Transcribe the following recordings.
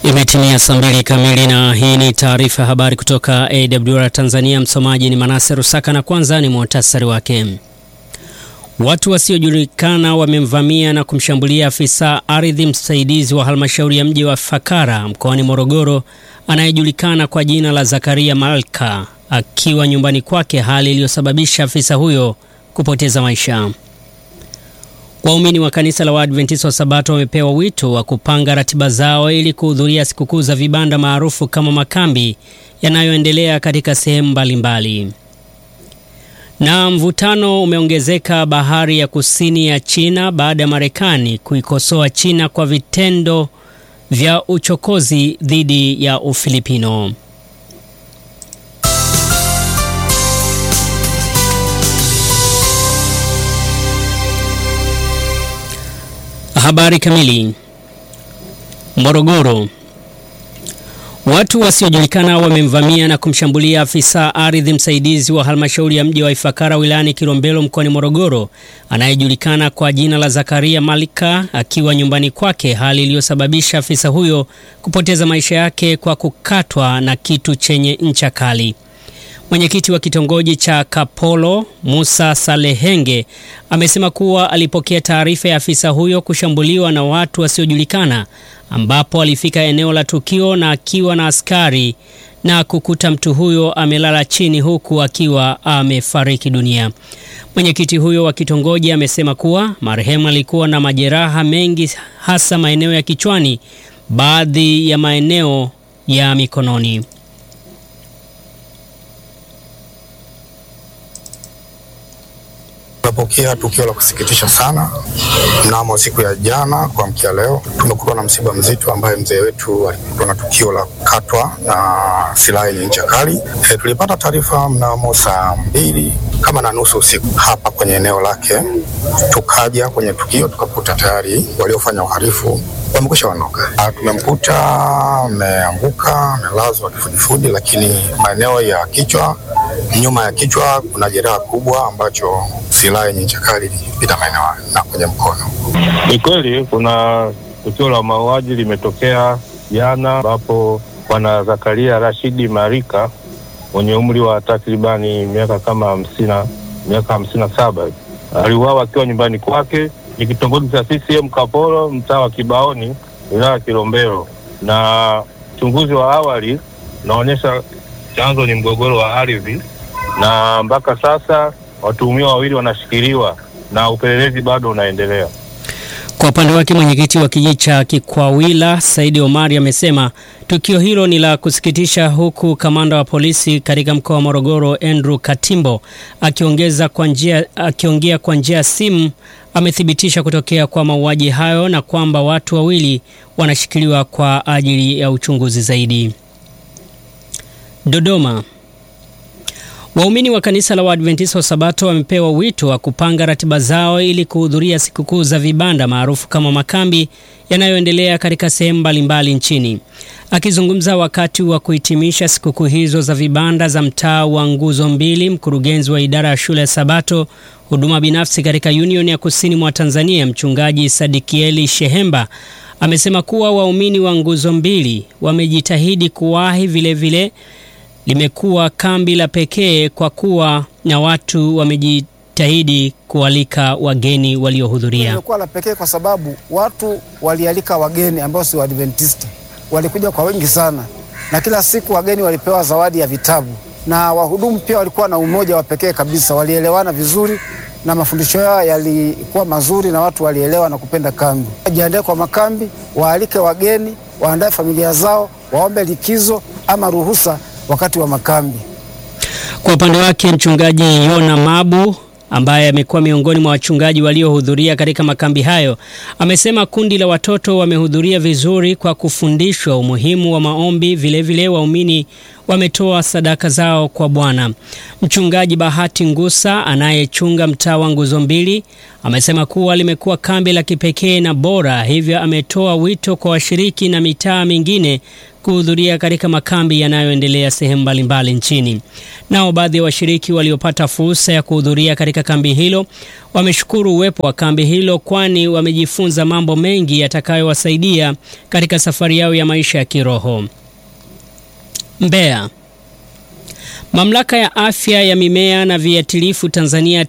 Imetimia saa mbili kamili na hii ni taarifa ya habari kutoka AWR Tanzania. Msomaji ni Manase Rusaka na kwanza ni muhtasari wake. Watu wasiojulikana wamemvamia na kumshambulia afisa ardhi msaidizi wa halmashauri ya mji wa Fakara mkoani Morogoro anayejulikana kwa jina la Zakaria Malka akiwa nyumbani kwake, hali iliyosababisha afisa huyo kupoteza maisha. Waumini wa kanisa la Waadventista wa Sabato wamepewa wito wa kupanga ratiba zao ili kuhudhuria sikukuu za vibanda maarufu kama makambi yanayoendelea katika sehemu mbalimbali. Na mvutano umeongezeka bahari ya kusini ya China baada ya Marekani kuikosoa China kwa vitendo vya uchokozi dhidi ya Ufilipino. Habari kamili. Morogoro. Watu wasiojulikana wamemvamia na kumshambulia afisa ardhi msaidizi wa halmashauri ya mji wa Ifakara wilayani Kilombero mkoani Morogoro anayejulikana kwa jina la Zakaria Malika akiwa nyumbani kwake, hali iliyosababisha afisa huyo kupoteza maisha yake kwa kukatwa na kitu chenye ncha kali. Mwenyekiti wa kitongoji cha Kapolo Musa Salehenge amesema kuwa alipokea taarifa ya afisa huyo kushambuliwa na watu wasiojulikana, ambapo alifika eneo la tukio na akiwa na askari na kukuta mtu huyo amelala chini huku akiwa amefariki dunia. Mwenyekiti huyo wa kitongoji amesema kuwa marehemu alikuwa na majeraha mengi, hasa maeneo ya kichwani, baadhi ya maeneo ya mikononi. Tumepokea tukio la kusikitisha sana mnamo siku ya jana kuamkia leo, tumekutwa na msiba mzito ambaye mzee wetu alikutwa na tukio la kukatwa na silaha yenye ncha kali. E, tulipata taarifa mnamo saa mbili kama na nusu usiku hapa kwenye eneo lake, tukaja kwenye tukio tukakuta tayari waliofanya uhalifu wamekwisha ondoka. Tumemkuta ameanguka, amelazwa kifudifudi, lakini maeneo ya kichwa, nyuma ya kichwa kuna jeraha kubwa ambacho silaha yenye ncha kali ilipita maeneo na kwenye mkono. Ni kweli kuna tukio la mauaji limetokea jana, ambapo bwana Zakaria Rashidi Marika mwenye umri wa takribani miaka kama hamsini miaka hamsini na saba aliuawa akiwa nyumbani kwake ni kitongoji cha CCM Kapolo, mtaa wa Kibaoni, wilaya ya Kilombero, na uchunguzi wa awali unaonyesha chanzo ni mgogoro wa ardhi, na mpaka sasa watuhumiwa wawili wanashikiliwa na upelelezi bado unaendelea. Kwa upande wake mwenyekiti wa kijiji cha Kikwawila Saidi Omari amesema tukio hilo ni la kusikitisha, huku kamanda wa polisi katika mkoa wa Morogoro Andrew Katimbo akiongeza kwa njia akiongea kwa njia ya simu amethibitisha kutokea kwa mauaji hayo na kwamba watu wawili wanashikiliwa kwa ajili ya uchunguzi zaidi. Dodoma. Waumini wa kanisa la Waadventista wa Sabato wamepewa wito wa kupanga ratiba zao ili kuhudhuria sikukuu za vibanda maarufu kama makambi yanayoendelea katika sehemu mbalimbali nchini. Akizungumza wakati wa kuhitimisha sikukuu hizo za vibanda za mtaa wa Nguzo Mbili, mkurugenzi wa idara ya shule ya Sabato huduma binafsi katika Union ya Kusini mwa Tanzania, mchungaji Sadikieli Shehemba amesema kuwa waumini wa Nguzo Mbili wamejitahidi kuwahi vilevile vile, limekuwa kambi la pekee kwa kuwa na watu wamejitahidi kualika wageni waliohudhuria. Limekuwa la pekee kwa sababu watu walialika wageni ambao si Waadventista, walikuja kwa wengi sana, na kila siku wageni walipewa zawadi ya vitabu, na wahudumu pia walikuwa na umoja wa pekee kabisa, walielewana vizuri na mafundisho yao yalikuwa mazuri na watu walielewa na kupenda kambi. Wajiandae kwa makambi, waalike wageni, waandae familia zao, waombe likizo ama ruhusa wakati wa makambi. Kwa upande wake mchungaji Yona Mabu ambaye amekuwa miongoni mwa wachungaji waliohudhuria katika makambi hayo amesema kundi la watoto wamehudhuria vizuri kwa kufundishwa umuhimu wa maombi. Vilevile waumini wametoa sadaka zao kwa Bwana. Mchungaji Bahati Ngusa anayechunga mtaa wa Nguzo Mbili amesema kuwa limekuwa kambi la kipekee na bora, hivyo ametoa wito kwa washiriki na mitaa mingine kuhudhuria katika makambi yanayoendelea sehemu mbalimbali nchini. Nao baadhi ya washiriki waliopata fursa ya kuhudhuria katika kambi hilo wameshukuru uwepo wa kambi hilo, kwani wamejifunza mambo mengi yatakayowasaidia katika safari yao ya maisha ya kiroho. Mbeya. Mamlaka ya afya ya mimea na viuatilifu Tanzania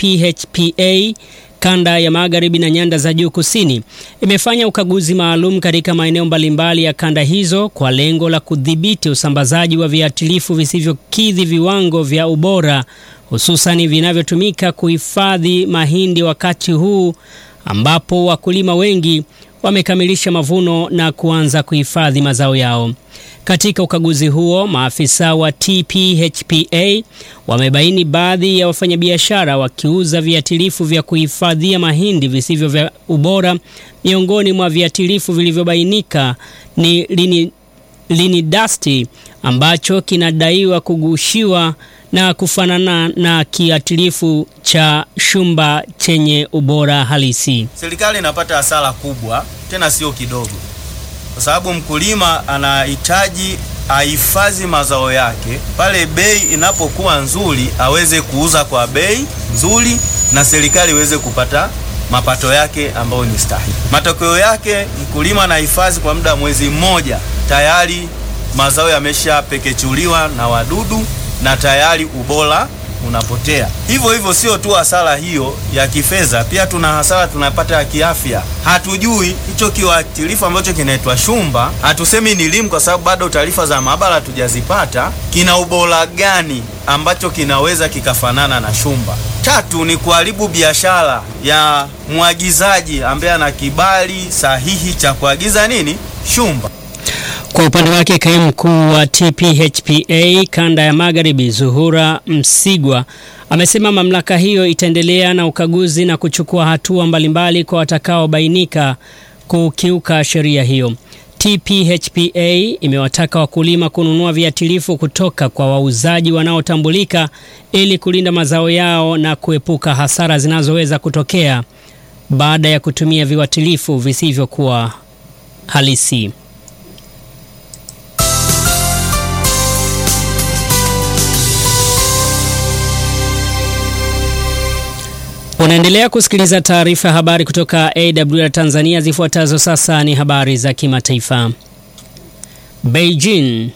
TPHPA kanda ya magharibi na nyanda za juu kusini imefanya ukaguzi maalum katika maeneo mbalimbali ya kanda hizo kwa lengo la kudhibiti usambazaji wa viuatilifu visivyokidhi viwango vya ubora hususani vinavyotumika kuhifadhi mahindi wakati huu ambapo wakulima wengi wamekamilisha mavuno na kuanza kuhifadhi mazao yao. Katika ukaguzi huo, maafisa wa TPHPA wamebaini baadhi ya wafanyabiashara wakiuza viuatilifu vya kuhifadhia mahindi visivyo vya ubora. Miongoni mwa viuatilifu vilivyobainika ni lini, linidasti ambacho kinadaiwa kugushiwa na kufanana na kiuatilifu cha shumba chenye ubora halisi. Serikali inapata hasara kubwa, tena sio kidogo, kwa sababu mkulima anahitaji ahifadhi mazao yake pale bei inapokuwa nzuri, aweze kuuza kwa bei nzuri na serikali iweze kupata mapato yake ambayo ni stahili. Matokeo yake mkulima anahifadhi kwa muda wa mwezi mmoja, tayari mazao yameshapekechuliwa na wadudu na tayari ubora unapotea. Hivyo hivyo, sio tu hasara hiyo ya kifedha, pia tuna hasara tunapata ya kiafya. Hatujui hicho kiuatilifu ambacho kinaitwa shumba, hatusemi ni limu kwa sababu bado taarifa za maabara hatujazipata, kina ubora gani ambacho kinaweza kikafanana na shumba. Tatu ni kuharibu biashara ya mwagizaji ambaye ana kibali sahihi cha kuagiza nini shumba. Kwa upande wake kaimu mkuu wa TPHPA kanda ya magharibi Zuhura Msigwa amesema mamlaka hiyo itaendelea na ukaguzi na kuchukua hatua mbalimbali kwa watakaobainika kukiuka sheria hiyo. TPHPA imewataka wakulima kununua viuatilifu kutoka kwa wauzaji wanaotambulika ili kulinda mazao yao na kuepuka hasara zinazoweza kutokea baada ya kutumia viuatilifu visivyokuwa halisi. Unaendelea kusikiliza taarifa ya habari kutoka AWR Tanzania. Zifuatazo sasa ni habari za kimataifa. Beijing.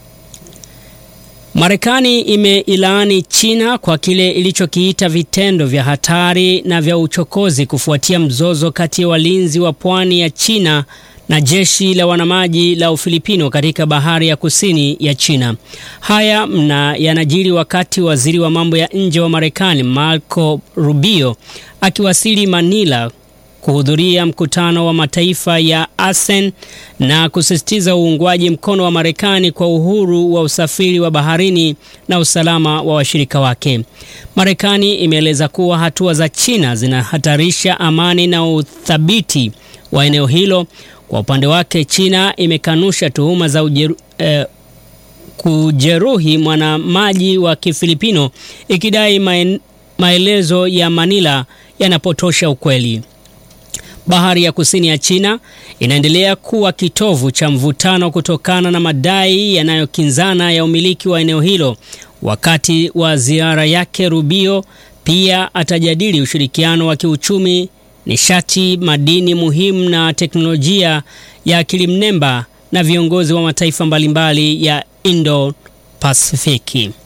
Marekani imeilaani China kwa kile ilichokiita vitendo vya hatari na vya uchokozi kufuatia mzozo kati ya walinzi wa pwani ya China na jeshi la wanamaji la Ufilipino katika bahari ya kusini ya China. Haya mna yanajiri wakati waziri wa mambo ya nje wa Marekani Marco Rubio akiwasili Manila kuhudhuria mkutano wa mataifa ya ASEAN na kusisitiza uungwaji mkono wa Marekani kwa uhuru wa usafiri wa baharini na usalama wa washirika wake. Marekani imeeleza kuwa hatua za China zinahatarisha amani na uthabiti wa eneo hilo. Kwa upande wake China imekanusha tuhuma za ujeru, eh, kujeruhi mwanamaji wa Kifilipino ikidai maen, maelezo ya Manila yanapotosha ukweli. Bahari ya kusini ya China inaendelea kuwa kitovu cha mvutano kutokana na madai yanayokinzana ya umiliki wa eneo hilo. Wakati wa ziara yake, Rubio pia atajadili ushirikiano wa kiuchumi nishati, madini muhimu na teknolojia ya akili mnemba na viongozi wa mataifa mbalimbali ya Indo-Pasifiki.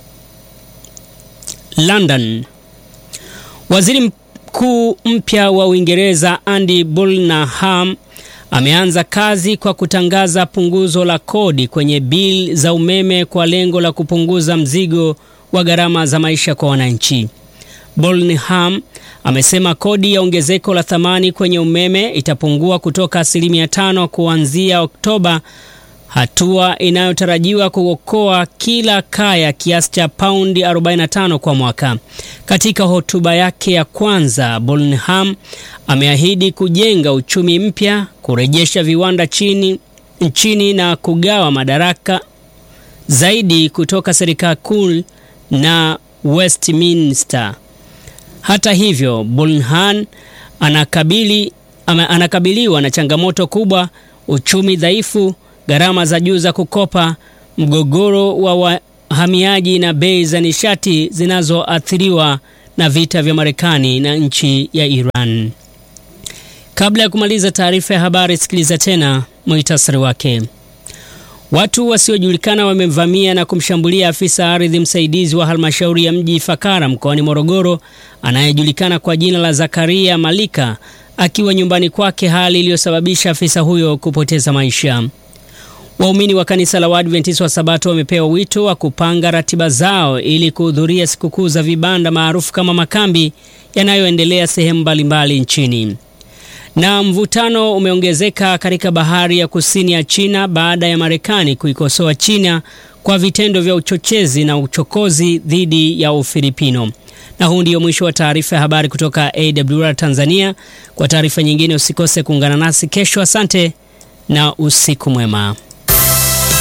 London. Waziri Mkuu mpya wa Uingereza Andy Burnham ameanza kazi kwa kutangaza punguzo la kodi kwenye bili za umeme kwa lengo la kupunguza mzigo wa gharama za maisha kwa wananchi. Burnham amesema kodi ya ongezeko la thamani kwenye umeme itapungua kutoka asilimia tano kuanzia Oktoba, hatua inayotarajiwa kuokoa kila kaya kiasi cha paundi 45 kwa mwaka. Katika hotuba yake ya kwanza, Burnham ameahidi kujenga uchumi mpya, kurejesha viwanda chini nchini na kugawa madaraka zaidi kutoka serikali kuu na Westminster. Hata hivyo, Burnham anakabili, anakabiliwa na changamoto kubwa, uchumi dhaifu gharama za juu za kukopa, mgogoro wa wahamiaji na bei za nishati zinazoathiriwa na vita vya Marekani na nchi ya Iran. Kabla ya kumaliza taarifa ya habari, sikiliza tena muhtasari wake. Watu wasiojulikana wamemvamia na kumshambulia afisa ardhi msaidizi wa halmashauri ya mji Ifakara mkoani Morogoro anayejulikana kwa jina la Zakaria Malika akiwa nyumbani kwake, hali iliyosababisha afisa huyo kupoteza maisha. Waumini wa kanisa la Waadventista wa Sabato wamepewa wito wa kupanga ratiba zao ili kuhudhuria sikukuu za vibanda maarufu kama makambi yanayoendelea sehemu mbalimbali nchini. Na mvutano umeongezeka katika bahari ya kusini ya China baada ya Marekani kuikosoa China kwa vitendo vya uchochezi na uchokozi dhidi ya Ufilipino. Na huu ndio mwisho wa taarifa ya habari kutoka AWR Tanzania. Kwa taarifa nyingine usikose kuungana nasi kesho. Asante na usiku mwema.